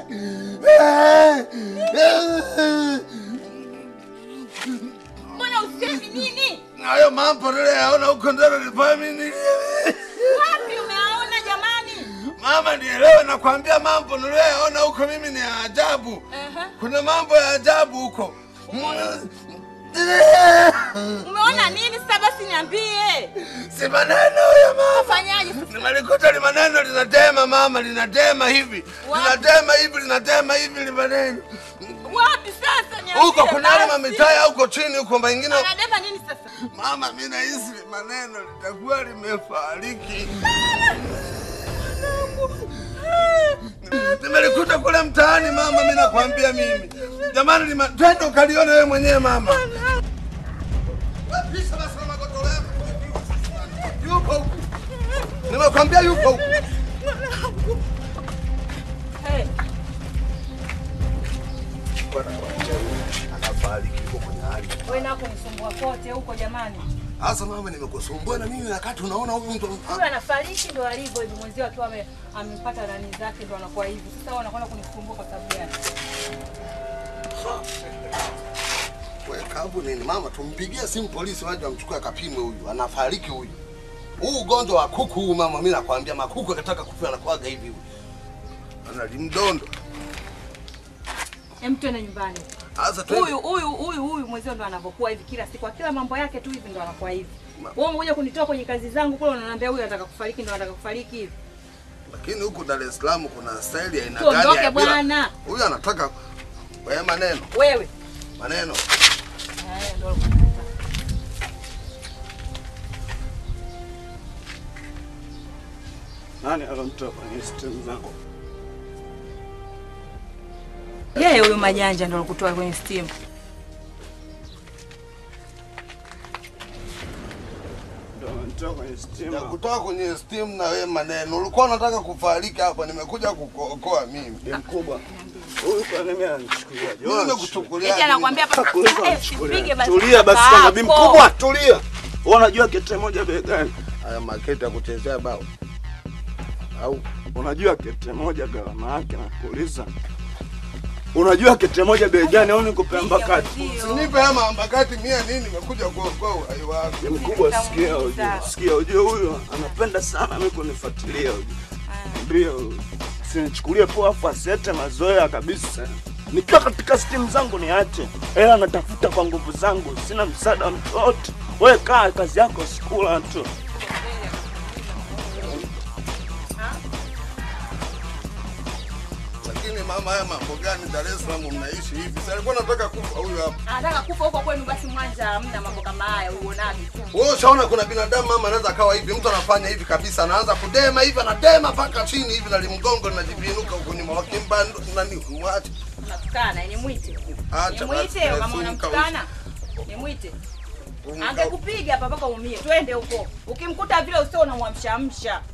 Mbona usemi nini? Hayo mambo niliyaona huko ndani nilifanya Wapi umeaona jamani? Mama, nielewe, nakwambia mambo niliyoyaona huko mimi ni ya ajabu. Kuna mambo ya ajabu huko. Umeona nini sasa basi niambie. Si maneno ya mama. Fanyaje sasa? Nimelikuta li maneno linatema mama, linatema hivi. Linatema hivi, linatema hivi li maneno. Wapi sasa niambie. Huko kuna yale basi. mamitaya huko chini huko mengine. Anadema nini sasa? Mama, mimi nahisi li maneno litakuwa limefariki. Nimelikuta kule mtaani mama, mimi nakwambia mimi. Jamani, lima... twende ukalione wewe mwenyewe mama. Pisha basi na magodoro yako. Yupo huku. Nimekwambia yupo huku. Hey. Anafariki huko kwenye hali. Wewe nako nisumbua kote huko jamani. Sasa mama, nimekusumbua na mimi wakati unaona huyu mtu Huyu anafariki ndo alivyo hivi, mwenzio akiwa ame- amepata nani zake ndo anakuwa hivi. Sasa wewe unakwenda kunisumbua kwa sababu gani? Wewe kabu nini mama, tumpigie simu polisi waje wamchukue akapimwe huyu, anafariki huyu. Huu ugonjwa wa kuku huu mama, mimi nakwambia makuku akitaka kufa anakuwaga hivi huyu. Ana limdondo. Hem, twende nyumbani. Sasa twende. Huyu huyu huyu huyu mwenzio ndo anavyokuwa hivi kila siku, kila mambo yake tu hivi ndo anakuwa hivi. Wewe umekuja kunitoa kwenye kazi zangu kule, unaniambia huyu anataka kufariki ndo anataka kufariki hivi. Lakini huku Dar es Salaam kuna staili ya aina Tuondoke gani ya bila- bwana. Huyu anataka wewe maneno. Wewe Maneno. Eh, ndo Nani alomtoa kwenye system zangu? yeye huyu majanja ndo alikutoa kwenye steam. Ndio alomtoa kwenye system. Ya kutoka kwenye steam na wewe maneno. Ulikuwa unataka kufariki hapa, nimekuja kukuokoa mimi. Ni mkubwa. Huyu kwa nini ananichukulia? Mimi nimekuchukulia. Eti anakuambia hapa Hakuweza eh, kunichukulia. sipige basi. Tulia basi kaka kama bibi yako. mkubwa, tulia. Wewe unajua kete moja bei gani? Haya maketi ya kuchezea bao. Au Unajua kete moja gharama yake nakuuliza. Unajua kete moja bei gani au nikupe mbakati? Usinipe hama mbakati mia nini, nimekuja kuokoa uhai wako. Ni mkubwa, sikia ujue. Sikia ujue huyu anapenda sana mimi kunifuatilia ujue. Ndio. Sinichukulie poa afu asiete mazoea kabisa. Nikiwa katika stimu zangu niache. Ela natafuta kwa nguvu zangu, sina msaada wa mtu wote. Wewe kaa kazi yako sikula tu. Lakini mama, haya mambo gani Dar es Salaam mnaishi hivi? Sasa alikuwa nataka kufa huyu hapa. Anataka kufa huko kwenu, basi Mwanza hamna mambo kama haya, uonage tu. Wewe ushaona kuna binadamu mama anaweza akawa hivi, mtu anafanya hivi kabisa, anaanza kudema hivi, anadema mpaka chini hivi na limgongo linajivinuka huko nyuma, wakimba nani, mwache Unatukana, nimwite. Acha basi, Nimwite kama funga unamtukana. Nimwite. Funga. Angekupiga hapa mpaka umie. Twende huko. Ukimkuta vile usio unamwamsha amsha.